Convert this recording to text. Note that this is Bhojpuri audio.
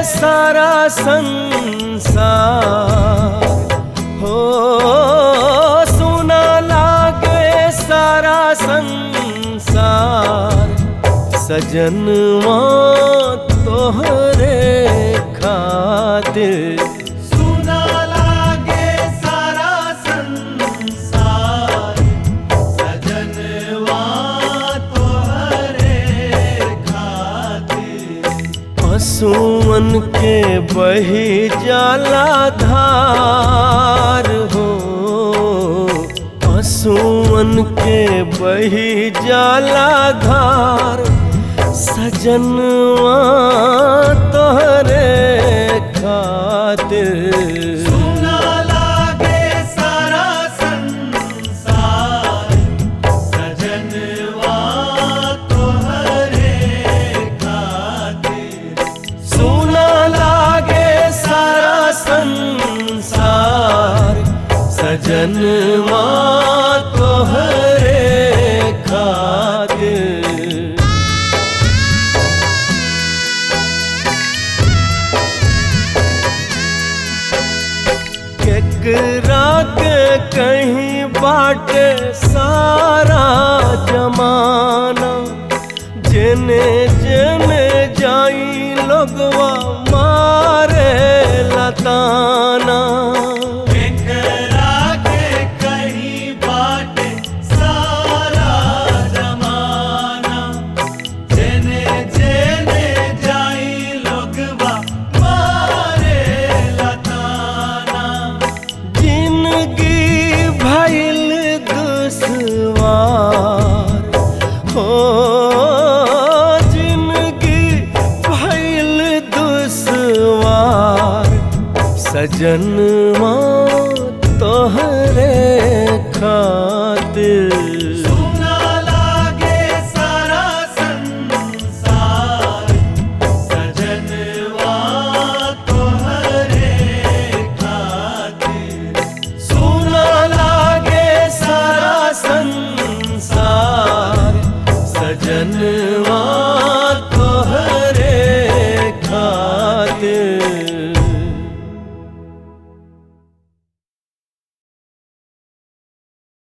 सारा संसार हो सुना लागे सारा संसार सजनवा तोहरे खातिर सुना लागे सारा संसार सजनवा तोहरे खातिर पशुअन के बही जाला धार हो पशुअन के बही जाला धार सजनवा तोहरे खातिर सुना लागे सारा संसार सजनवा तोहरे खातिर सुना लागे सारा संसार सजनवा तोहरे खातिर केकरा के कहीं बाटे सारा जमाना जेने जेने जाई लोगवा मारे लताना एकरा के कहीं बाटे सारा जमाना जेने जेने जाई लोगवा मारे लताना जिंदगी भइल दुश्वार हो जिंदगी भइल दुश्वार सजनवा तोहरे खातिर सुना लागे सारा संसार सजनवा तोहरे खातिर सुना लागे सारा संसार सजन